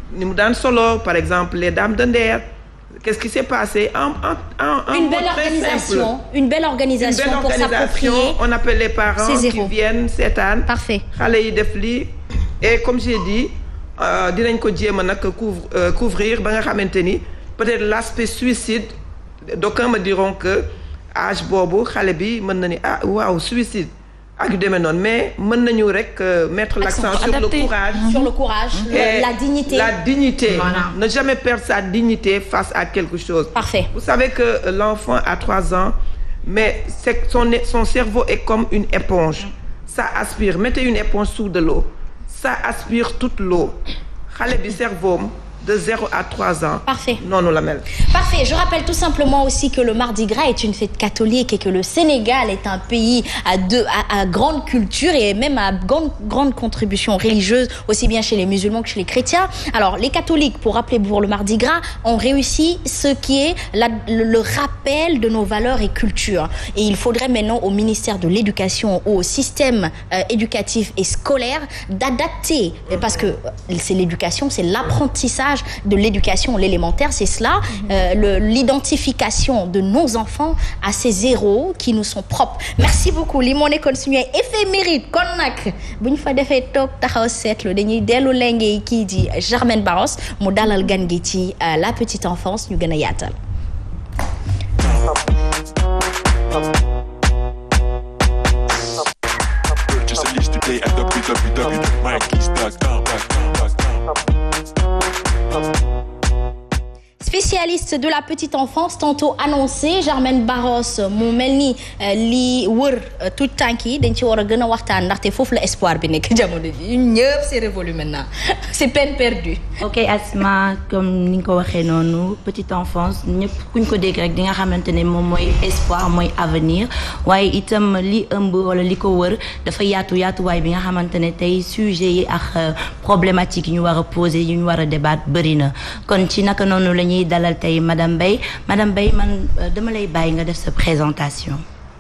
ni mu daan solo par exemple les dames de Nder qu'est-ce qui s'est passé en en en en une mot belle très organisation simple. une belle une organisation belle pour organisation s'approprier on appelle les parents ces qui héros. viennent seetaan Parfait. xale yi def lii et comme j'ai dit euh, dinañ ko jéem a nag couvre euh, couvrir ba nga xamante ni peut-être l'aspect suicide d'aucuns me diront que âge boobu xale bi mën na ni ah waaw suicide ak yu demee noonu mais mën nañu rek euh, mettre l'accent sur le adapté. courage sur le courage le- et la dignité la dignité Voilà. ne jamais perdre sa dignité face à quelque chose parfait vous savez que euh, l'enfant a trois ans, mais c'est que son, son cerveau est comme une éponge. Ça aspire. Mettez une éponge sous de l'eau. Ça aspire toute l'eau. xale bi cerveau am de zéro à trois ans. Parfait. noonu la mel. Parfait. Je rappelle tout simplement aussi que le Mardi Gras est une fête catholique et que le Sénégal est un pays à, deux, à, à grande culture et même à grande, grande contribution religieuse, aussi bien chez les musulmans que chez les chrétiens. Alors, les catholiques, pour rappeler pour le Mardi Gras, ont réussi ce qui est la- le, le rappel de nos valeurs et cultures. Et il faudrait maintenant au ministère de l'Éducation, au système euh, éducatif et scolaire, d'adapter, euh, parce que euh, c'est l'éducation, c'est l'apprentissage de l'éducation, l'élémentaire, c'est cela, euh, le- l'identification de nos enfants à ces héros qui nous sont propres. Merci beaucoup li moo nekkoon suñu ay éphéméride kon nag bu ñu fa defee toog taxaw seetlu dañuy dellu lenge kii di Germaine Barros mu dalal gan gi ci euh, la petite enfance ñu gën a yaatal. Purchase a list today at www.mikeys.com. spécialiste de la petite enfance tantôt annoncé Germaine Barros mu mel ni euh, li wër euh, tout tànk yi dañ ci war a gën a waxtaan ndaxte foofu la espoir bi nekk jamono ji ñun ñëpp c'est révolu maintenant c'est peine perdue. ok Asma comme ni nga ko waxee noonu petite enfance ñëpp kuñ ko dégg rek di nga xamante ne moom mooy espoir mooy avenir waaye itam li ëmb wala li ko wër dafa yaatu yaatuwaay bi nga xamante ne tey sujet yi ak euh, problématique yi ñu war a poser yi ñu war a débattre bëri na kon ci naka noonu la ñuy dalal tey madame Mbaye madame Mbaye man euh, dama lay bàyyi nga def sa présentation.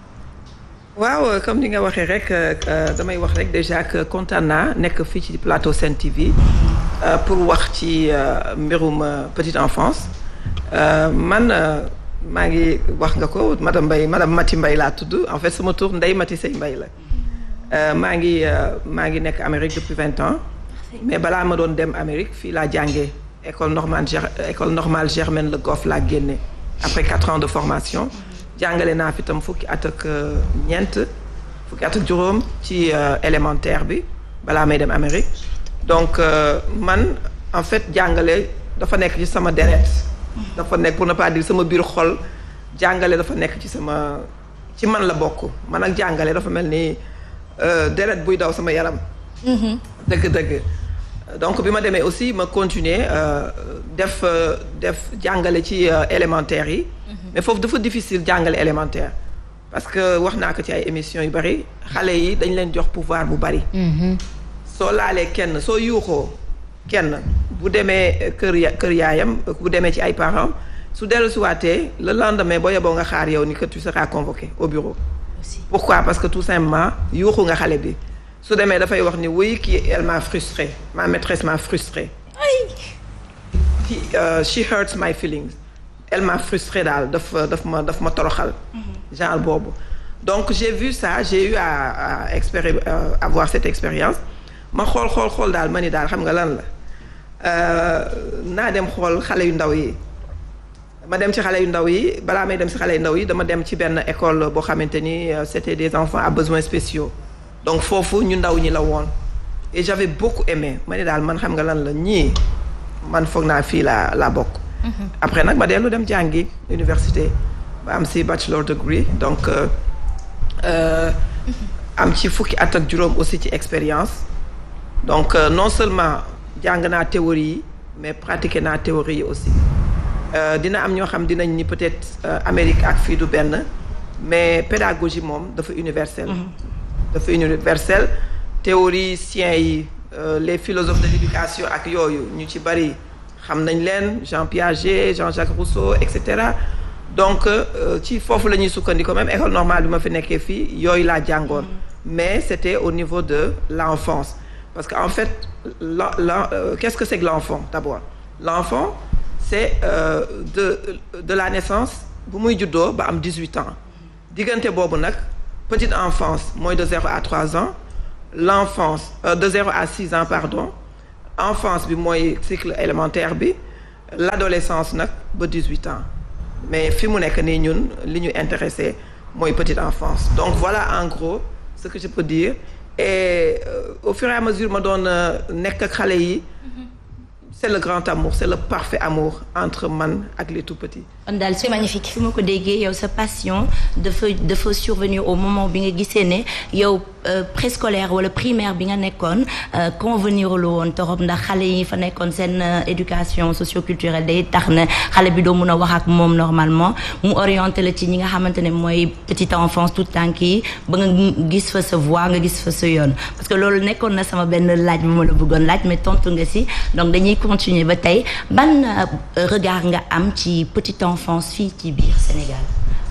waaw euh, comme ni nga waxee rek euh, euh, damay wax rek déjà que kontaan naa nekk fii ci plateau Sen TV euh, pour wax ci euh, mbirum euh, petite enfance Euh, man euh, maa ngi wax nga ko madame Mbaye madame Mati Mbaye laa tudd en fait sama tur Ndeye Mati Sey Mbaye la Euh, maa ngi euh, maa ngi nekk Amérique depuis vingt ans mais balaa ma doon dem Amérique fii laa jàngee école normale Ger- école normale Germaine Le Goff laa génne après quatre ans de formation jàngale naa fi tam fukki at ak euh, ñeent fukki at ak juróom ci euh, élémentaire bi balaa may dem Amérique donc euh, man en fait jàngale dafa nekk ci sama deret dafa nekk pour ne pas dire sama biir xol jàngale dafa nekk ci sama ci man la bokk man ak jàngale dafa mel ni euh, deret buy daw sama yaram dëgg-dëgg donc bi ma demee aussi ma continuer euh, def euh, def jàngale ci euh, élémentaire yi mais foofu dafa difficile jàngale élémentaire parce que wax naa ko ci ay émissions yu bari xale yi dañ leen jox pouvoir bu bari soo laalee kenn soo yuuxoo kenn bu demee kër ya kër yaayam bu demee ci ay parents su dellu si waatee le lendemain boo yeboo nga xaar yow ni que tu seras convoqué au bureau pourquoi parce que tout simplement yuuxu nga xale bi su demee dafay wax ni oui kii elle m'a frustré ma maîtresse m'a frustré He, euh, she hurts my feelings elle m'a frustré daal daf daf ma daf ma toroxal genre boobu donc j'ai vu ça j'ai eu à, à expéri euh, avoir cette expérience ma xool xool xool daal ma ni daal xam nga lan la Euh, naa dem xool xale yu ndaw yi ma dem ci xale yu ndaw yi balaa may dem ci xale yu ndaw yi dama dem ci benn école boo xamante ni euh, c'était des enfants à besoins spéciaux donc foofu ñu ndaw ñi la woon et j'avais beaucoup aimé ma ne daal man xam nga lan la ñii man foog naa fii laa laa bokk après nag ma dellu dem jàngi université ba am ci bachelor degree donc euh, euh, am ci fukki at ak juróom aussi ci expérience donc euh, non seulement jàng naa théorie yi mais pratiquer naa théorie yi aussi Euh, dina am ñoo xam dinañ ni peut-être euh, Amérique ak fii du benn mais pédagogie moom dafa universelle dafa universelle théoriciens yi euh, les philosophes de l'éducation ak yooyu ñu ci bari xam nañ leen Jean Piaget Jean-Jacques Rousseau et cetera donc euh, ci foofu la ñuy sukkandiku même école normale bi ma fi nekkee fii yooyu laa jàngoon mais c'était au niveau de l'enfance parce que en fait la la euh, qu'est-ce que c'est que l'enfant d'abord l'enfant c'est euh, de de la naissance bu muy juddoo ba am 18 ans diggante boobu nag petite enfance mooy de 0 à 3 ans l'enfance euh, de 0 à 6 ans pardon enfance bi mooy cycle élémentaire bi l'adolescence nag ba 18 ans mais fi mu nekk nii ñun li ñu intéressé mooy petite enfance donc voilà en gros ce que je peux dire et euh, au fur et à mesure ma doon euh, nekk ak xale yi c'est le grand amour c'est le parfait amour entre man ak les tout petits kon daal C'est magnifique. su ma ko déggee yow sa passion dafa dafa survenir au moment bi nga gisee ne yow euh, préscolaire wala primaire bi nga nekkoon euh, convenir lu woon torop ndax xale yi fa nekkoon seen euh, éducation socioculturelle day tax ne xale bi doo mun a wax ak moom normalement mu orienté la ci ñi nga xamante ne mooy petite enfance tout tànk yi ba nga gis fa sa voix nga gis fa sa yoon parce que loolu nekkoon na sama benn laaj bu ma la bëggoon laaj mais tontu nga si donc dañuy continuer ba tey ban euh, regard nga am ci petite enfance fii ci biir Sénégal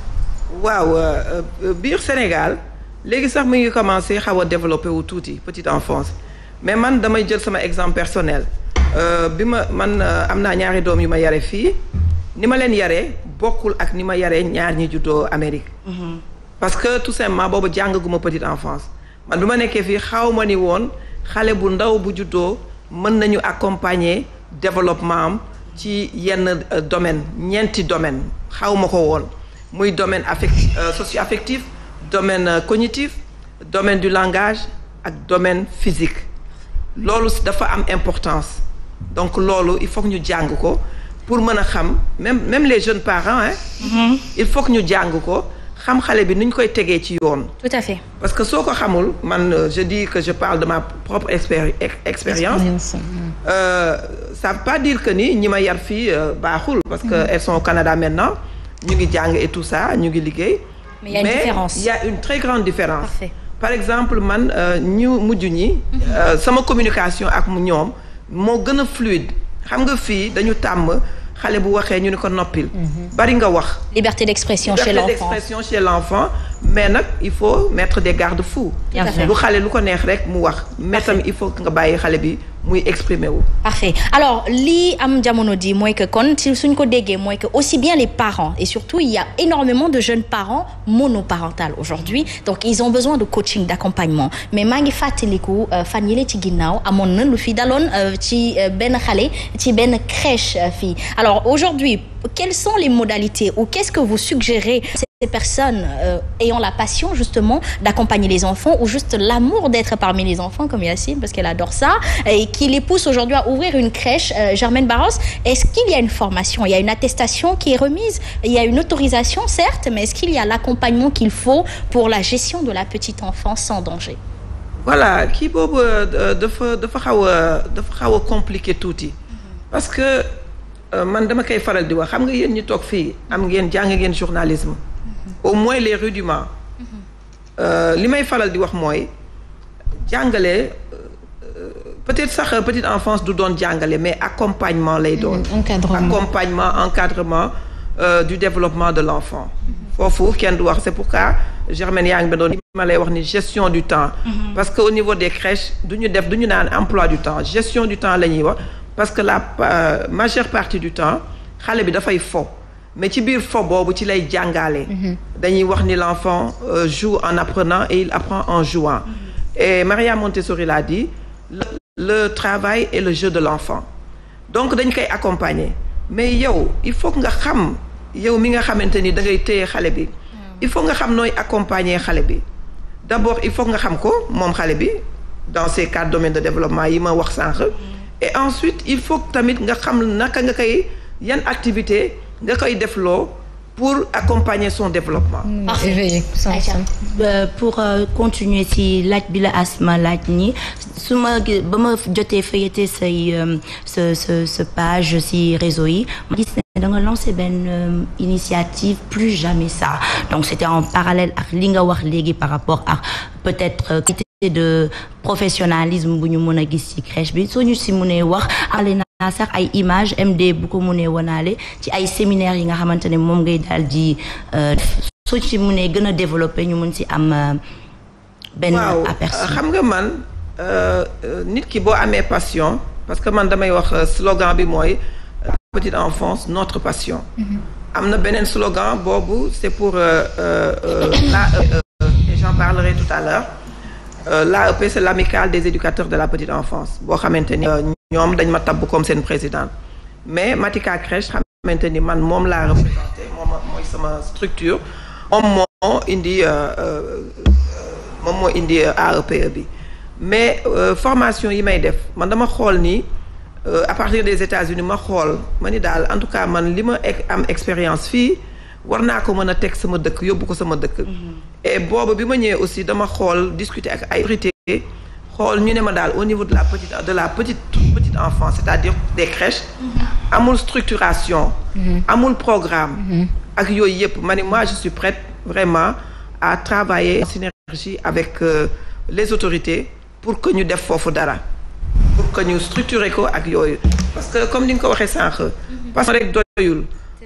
waaw euh, euh, biir Sénégal léegi sax mu ngi commencé xaw a développé wu tuuti petite enfance mais man damay jël sama exemple personnel Euh, bi ma man euh, am naa ñaari doom yu ma yare fii ni ma leen yaree bokkul ak ni ma yaree ñaar ñi juddoo Amérique parce que tout simplement boobu jàngaguma petite enfance man bi ma nekkee fii xaw ma ni woon xale bu ndaw bu juddoo mën nañu accompagner développement am ci yenn euh, domaine ñeenti domaine xaw ma ko woon muy domaine affect euh, socio-affectif domaine euh, cognitif domaine du langage ak domaine physique loolu dafa am importance donc loolu il faut que ñu jàng ko pour mën a xam même même les jeunes parents hein il faut que ñu jàng ko xam xale bi nu ñu koy tegee ci yoon Tout à fait. parce que soo ko xamul man euh, je dis que je parle de ma propre expéri- ex- expérience euh, ça veut pas dire que ni ñi ma yar fii euh, baaxul parce que elles sont au Canada maintenant ñu ngi jàng et tout ça ñu ngi liggéey Mais il y a une différence. il y a une très grande différence Parfait. par exemple man euh, ñu mujj ñi euh, sama communication ak mu ñoom moo gën a fluide xam nga fii dañu tàmm xale bu waxee ñu ni ko noppil bari nga wax Liberté d'expression chez liberté l'enfant. d'expression chez l'enfant mais nag il faut mettre des garde-fous Tout à fait. lu xale lu ko neex rek mu wax mais tamit il faut que nga bàyyi xale bi muy exprimer wu Parfait. Alors, li am jamono di mooy que kon si suñ ko déggee mooy que aussi bien les parents et surtout il y a énormément de jeunes parents monoparentales aujourd'hui donc ils ont besoin de coaching d'accompagnement mais maa ngi fàttaliku euh, fan yële ci ginnaaw amoon na lu fi daloon euh, ci euh, benn xale ci benn crèche euh, fii alors aujourd'hui quelles sont les modalités ou qu'est-ce que vous suggérez ces personnes euh, ayant la passion justement d'accompagner les enfants ou juste l'amour d'être parmi les enfants comme Yacine parce qu'elle adore ça et qui les pousse aujourd'hui à ouvrir une crèche euh, Germaine Barros est-ce qu'il y a une formation il y a une attestation qui est remise il y a une autorisation certes mais est-ce qu'il y a l'accompagnement qu'il faut pour la gestion de la petite enfance sans danger voilà kii boobu euh, dafa dafa xaw a dafa xaw a compliqué tuuti parce que euh, man dama koy faral di wax xam nga yéen ñi toog fii am ngeen jàng ngeen journalisme au moins les rudiments Euh, li may faral di wax mooy jàngale euh, peut-être sax euh, petite enfance du doon jàngale mais accompagnement lay doon encadrement. accompagnement encadrement euh, du développement de l'enfant foofu kenn du wax c'est pourquoi Germaine yaa ngi ba doon li ma lay wax ni gestion du temps parce que au niveau des crèches du ñu def du ñu naan emploi du temps gestion du temps la ñuy wax parce que la euh, majeure partie du temps xale bi dafay fo mais ci biir fo boobu ci lay jàngaale dañuy wax ni l'enfant euh, joue en apprenant et il apprend en jouant et Maria Montessori l'a dit le, le travail est le jeu de l'enfant donc dañ koy accompagner mais yow il faut que nga xam yow mi nga xamante ni da ngay téye xale bi il faut nga xam nooy accompagner xale bi d'abord il faut que nga xam ko moom xale bi dans ces quatre domaines de développement yi ma wax sànq et ensuite il faut que tamit nga xam naka nga koy yan activité nga koy defloo pour accompagner son développement Parfait. éveillé sans Aïcha. sans. Euh, pour euh, continuer ci laaj bi la asma laaj ni su ma gi- ba ma jotee feuilleté say euh, sa sa sa page ci réseau yi ma gis ne da nga lancé benn euh, initiative plus jamais ça donc c'était en parallèle ak li nga wax léegi par rapport ak peut-être euh, qualité de professionnalisme bu ñu mën a gis ci crèche bi soo ñu si mënee wax ale naa sax ay image MD bu ko mënee wanaale ci ay séminaires yi nga xamante ne moom ngay daal di euh, soo ci mënee gën a développer ñu mën ci am euh, benn waaw aperçu xam nga man euh, euh, nit ki boo amee passion parce que man damay wax euh, slogan bi mooy euh, petite enfance notre passion. am na beneen slogan boobu c'est pour euh, euh, euh, l'AEE et j'en parlerai tout à l'heure Euh, l'AEP c'est l'amicale des éducateurs de la petite enfance boo xamante ni euh, ñoom dañ ma tabb comme seen présidente mais Matika Crèche xamante ni man moom laa représenté moom mooy sama structure moom moo indi euh, euh, moom moo indi euh, AEPE bi mais euh, formation yi may def man dama xool ni euh, à partir des États-Unis ma xool ma ni daal en tout cas man li ma ek- am expérience fii war naa ko mën a teg sama dëkk yóbbu ko sama dëkk. et boobu bi ma ñëwee aussi dama xool discuter ak ay autorités xool ñu ne ma daal au niveau de la petite de la petite petite enfance c'est-à-dire des crèches. amul structuration. amul programme. ak yooyu yëpp ma ne moi je suis prête vraiment à travailler en synergie avec euh, les autorités pour que ñu def foofu dara. pour que ñu structurer ko ak yooyu parce que comme ni nga ko waxee sànq. parce que rek doyul.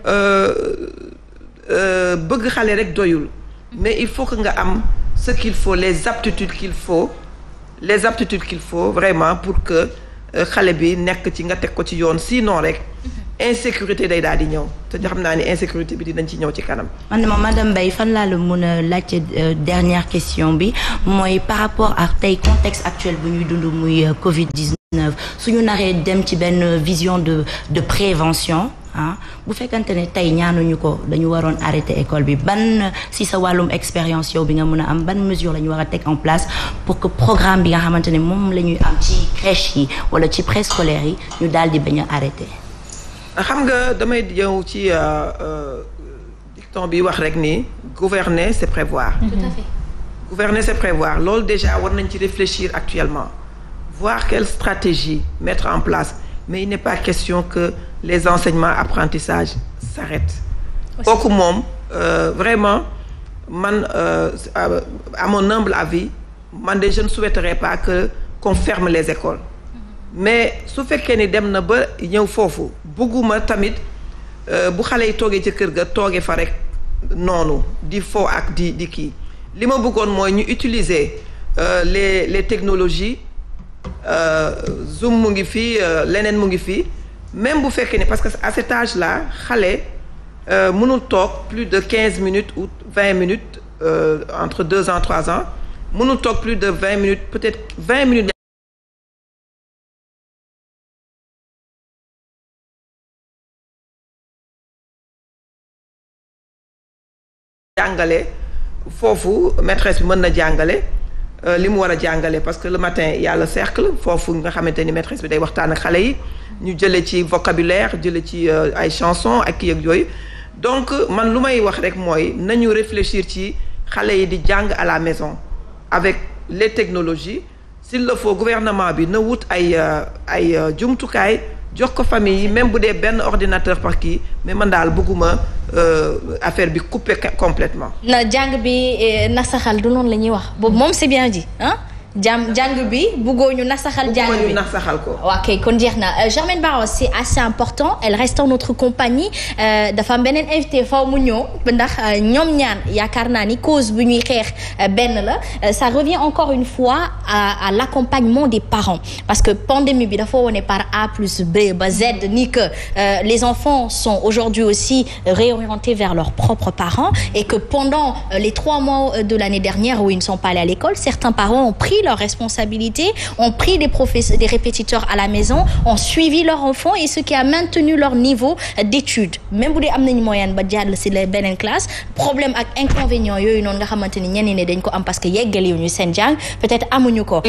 Euh, bëgg xale rek doyul. mais il faut que nga am ce qu'il faut les aptitudes qu'il faut les aptitudes qu'il faut vraiment pour que euh, xale bi nekk ci nga teg ko ci yoon sinon rek insécurité day daal di ñëw te xam naa ni insécurité bi dinañ ci ñëw ci kanam. man de ma madame Mbaye fan laa la mën a laajte euh, dernière question bi mooy par rapport ak tey contexte actuel bu ñuy dund muy euh, Covid 19 suñu naree dem ci benn vision de de prévention ah bu fekkante ne tey ñaanuñu ko dañu waroon arrêter école bi ban si sa wàllum expérience yow bi nga mën a am ban mesure la ñu war a teg en place pour que programme bi nga xamante ne moom la ñuy am ci crèche yi wala ci préscolaire yi ñu daal di bañ a arrêter. xam nga damay ñëw ci euh, euh, dicton bi wax rek ni gouverner c'est prévoir. Tout à fait. Gouverner c'est prévoir loolu déjà war nañ ci réfléchir actuellement voir quelle stratégie mettre en place mais il n'est pas question que les enseignements apprentissages s'arrêtent kooku moom euh, vraiment man euh, à, à mon humble avis man de je ne souhaiterais pas que qu'on ferme les écoles mais su fekkee ni dem na ba ñëw foofu bëgguma tamit euh, bu xale yi toogee ci kër ga toogee fa rek noonu di fo ak di di kii li ma bëggoon mooy ñu utiliser euh, les les technologies euh, Zoom mu ngi fii euh, leneen mu ngi fii même bu fekkee ne parce que à cet âge là xale euh, mënul toog plus de quinze minutes ou vingt minutes euh, entre deux ans trois ans mënul toog plus de vingt minutes peut-être vingt minutes jàngale foofu maîtresse bi mën na jàngale euh, li mu war a jàngale parce que le matin il y a le cercle foofu nga xamante ni maîtresse bi day waxtaan ak xale yi ñu jële ci vocabulaire jële ci euh, ay chansons ak kii ak yooyu donc man lu may wax rek mooy nañu réfléchir ci xale yi di jàng à la maison avec les technologies s'il le faut gouvernement bi na wut ay euh, ay euh, jumtukaay jox ko famille yi même bu dee benn ordinateur par kii mais man daal bëgguma euh, affaire bi couper complètement na jàng bi eh, nasaxal du noonu la ñuy wax boobu moom c'est bien dit ah jàm jàng bi buggoo ñu nasaxal jàng bëgguma bi ñu nax saxal ko ok kon jeex na Euh, Germaine Barros c'est assez important elle reste en notre compagnie Euh, dafa am beneen invité faw mu ñëw ndax euh, ñoom ñaan yaakaar naa ni cause bu ñuy xeex euh, benn la Euh, ça revient encore une fois à à l'accompagnement des parents parce que pandémie bi dafa wone par A plus B ba Z ni que euh, les enfants sont aujourd'hui aussi réorientés vers leurs propres parents et que pendant euh, les trois mois euh, de l'année dernière où ils ne sont pas allés à l'école certains parents ont pris leurs responsabilités ont pris des professeurs des répétiteurs à la maison ont suivi leur enfant et ce qui a maintenu leur niveau euh, d'études même bu dee am nañu moyenne ba jàll si la beneen classe problème ak inconvénient yooyu noonu nga xamante ni ñenn ne dañ ko am parce que yeggaliwu ñu seen jàng peut-être amuñu ko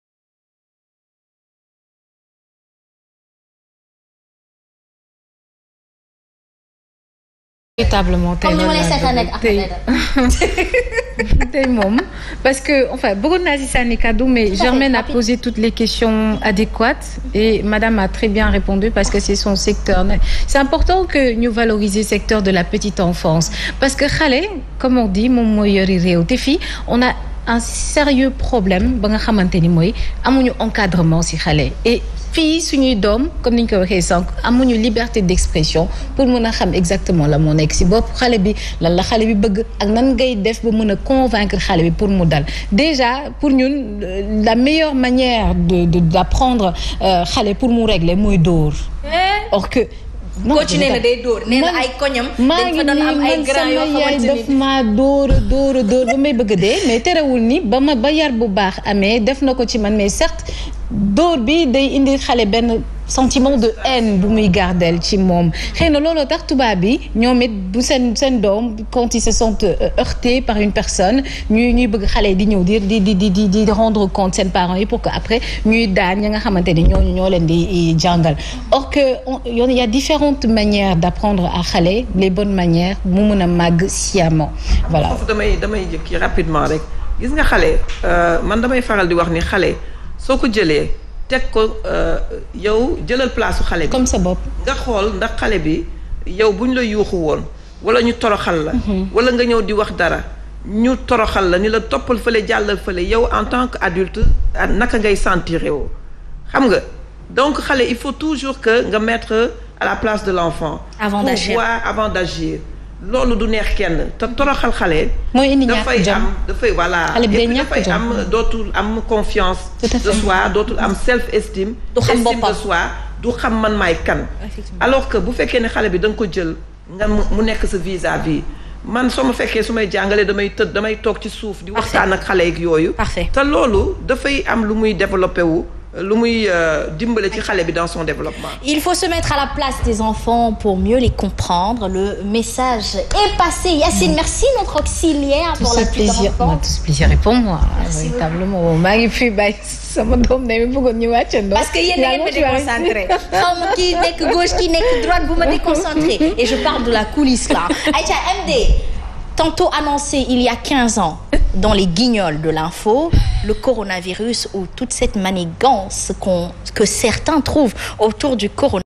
véritablement tey comme ni ma loolu lay laa seetaan bëgg. ak tey Ahmed tey moom parce que enfin bëggoon naa si sànni kaddu mais Tout à fait, Germaine a rapide. posé toutes les questions adéquates et madame a très bien répondu parce que c'est son secteur c'est important que ñu valoriser secteur de la petite enfance parce que xale comme on dit moom mooy yori réew te fii on a un sérieux problème ba nga xamante ni mooy amuñu encadrement si xale et fii suñuy doom comme ni ñu ko waxee sànq amuñu liberté d'expression pour mën a xam exactement la moo nekk ci bopp xale bi lan la xale bi bëgg ak nan ngay def ba mën a convaincre xale bi pour mu dal déjà pour ñun la meilleure manière de de d'apprendre xale pour mu régler mooy dóor or que coach nee na day dóor nee na ay koñam dañ fa doon am ay grand yoo xamante daf maa dóor a dóor a dóor ba may bëgg a dee mais terewul ni ba ma ba yar bu baax amee def na ko ci man mais certes dóor bi day indi xale benn sentiment de haine bu muy gardel ci moom xëy na looloo tax tubaab bi ñoom it bu seen seen doom quand ils se sentent heurtés par une personne ñuy ñuy bëgg xale di ñëw di di di di di rendre compte seen parents yi pour que après ñuy daan ñi nga xamante ni ñooñu ñoo leen di jàngal or que il y a différentes manières d'apprendre à xale les bonnes manières mu mën a màgg sciemment voilà. foofu damay damay jëkki rapidement rek gis nga xale man damay faral di wax ni xale soo ko jëlee. teg ko yow jëlal place su xale bi. comme sa bopp. nga xool ndax xale bi yow bu ñu la yuuxu woon wala ñu toroxal la. wala nga ñëw di wax dara ñu toroxal la ni la toppal fële jàllal fële yow en tant que adulte naka ngay sentir yow xam nga donc xale il faut toujours que nga mettre à la place de l'enfant. avant d'agir pour voir avant d'agir. loolu du neex kenn te toroxal xale. mooy indi ñàkk dafay jom am dafay voilà. xale bi day ñàkk dafay jom. am dootul am confiance. Tout à de fait. soi dootul am self estime. Du xam estime boppam. de soi du xam man maay kan. Effectivement. alors que bu fekkee ne xale bi da nga ko jël nga mu mu nekk sa vis-à-vis man soo ma fekkee su may jàngalee damay tëdd damay toog ci suuf. di Parfait. waxtaan ak xale yeeg yooyu. Parfait. te loolu dafay am lu muy développé wu lu muy euh, dimbale ci xale bi dans son développement. Il faut se mettre à la place des enfants pour mieux les comprendre. Le message est passé. Yacine, merci notre auxiliaire tout pour la ce petite plaisir enfance. non, tout ce plaisir est pour moi Merci véritablement maa ngi fi bàyyi sama doom ne mi bëggoon ñu wàccandoo Parce que yéen da ngeen ma déconcentré xaw ma kii nekk gauche kii nekk droite bu ma déconcentré et je parle de la coulisse là Aïcha MD tantôt annoncé il y a 15 ans dans les guignols de l'info le coronavirus ou toute cette manigance qu'on que certains trouvent autour du coronavirus